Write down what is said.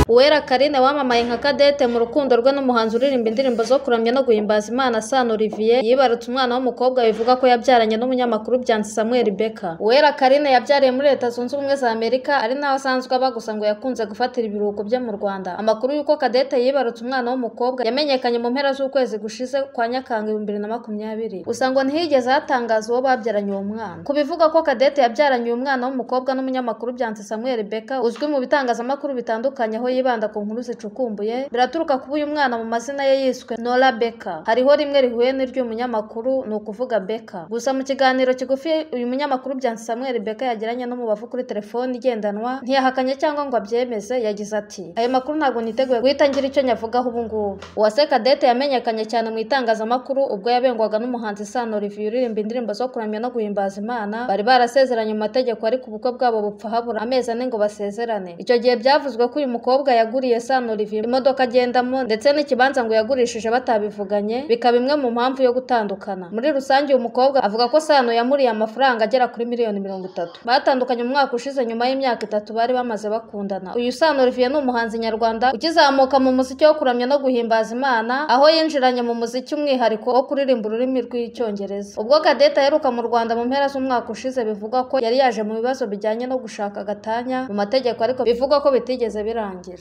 Uwera Carine wamamaye nka Cadette mu rukundo rwe n'umuhanzi uririmba indirimbo zo kuramya no guhimbaza Imana Sano Olivier yibarutse umwana w'umukobwa bivugwa ko yabyaranye n'umunyamakuru Byansi Samuel Beka Uwera Carine yabyariye muri Leta Zunze Ubumwe za Amerika ari naho asanzwe aba gusa ngo yakunze gufatira ibiruhuko bye mu Rwanda amakuru y'uko Cadette yibarutse umwana w'umukobwa yamenyekanye mu mpera z'ukwezi gushize kwa Nyakanga ibihumbi bibiri na makumyabiri gusa ngo ntihigeze hatangaza uwo babyaranye uwo mwana ku bivugwa ko Cadette yabyaranye uyu mwana w'umukobwa n'umunyamakuru Byansi Samuel Beka uzwi mu bitangazamakuru bitandukanye aho yibanda ku nkuru zicukumbuye biraturuka kuba uyu mwana mu mazina ye yiswe Nora Beka hariho rimwe rihuye n'iry'uyu munyamakuru ni ukuvuga Beka gusa mu kiganiro kigufi uyu munyamakuru Byansi Samuel Beka yagiranye n'umubavu kuri telefoni igendanwa ntiyahakanye cyangwa ngo abyemeze yagize ati ayo makuru ntabwo niteguye guhita ngira icyo nyavugaho ubu ngubu uwase Cadette yamenyekanye cyane mu itangazamakuru ubwo yabengwaga n'umuhanzi Sano Olivier uririmba indirimbo zo kuramya no guhimbaza Imana bari barasezeranye mu mategeko ariko ubukwe bwabo bupfa habura amezi ane ngo basezerane icyo gihe byavuzwe ko uyu mukobwa yaguriye Sano Olivier imodoka agendamo ndetse n'ikibanza ngo yagurishije batabivuganye bikaba imwe mu mpamvu yo gutandukana muri rusange uyu mukobwa avuga ko Sano yamuriye amafaranga agera kuri miliyoni mirongo itatu batandukanye umwaka ushize nyuma y'imyaka itatu bari bamaze bakundana uyu Sano Olivier ni umuhanzi nyarwanda ukizamuka mu muziki wo kuramya no guhimbaza Imana aho yinjiranye mu muziki umwihariko wo kuririmba ururimi rw'icyongereza ubwo Cadette aheruka mu Rwanda mu mpera z'umwaka ushize bivugwa ko yari yaje mu bibazo bijyanye no gushaka agatanya mu mategeko ariko bivugwa ko bitigeze birangira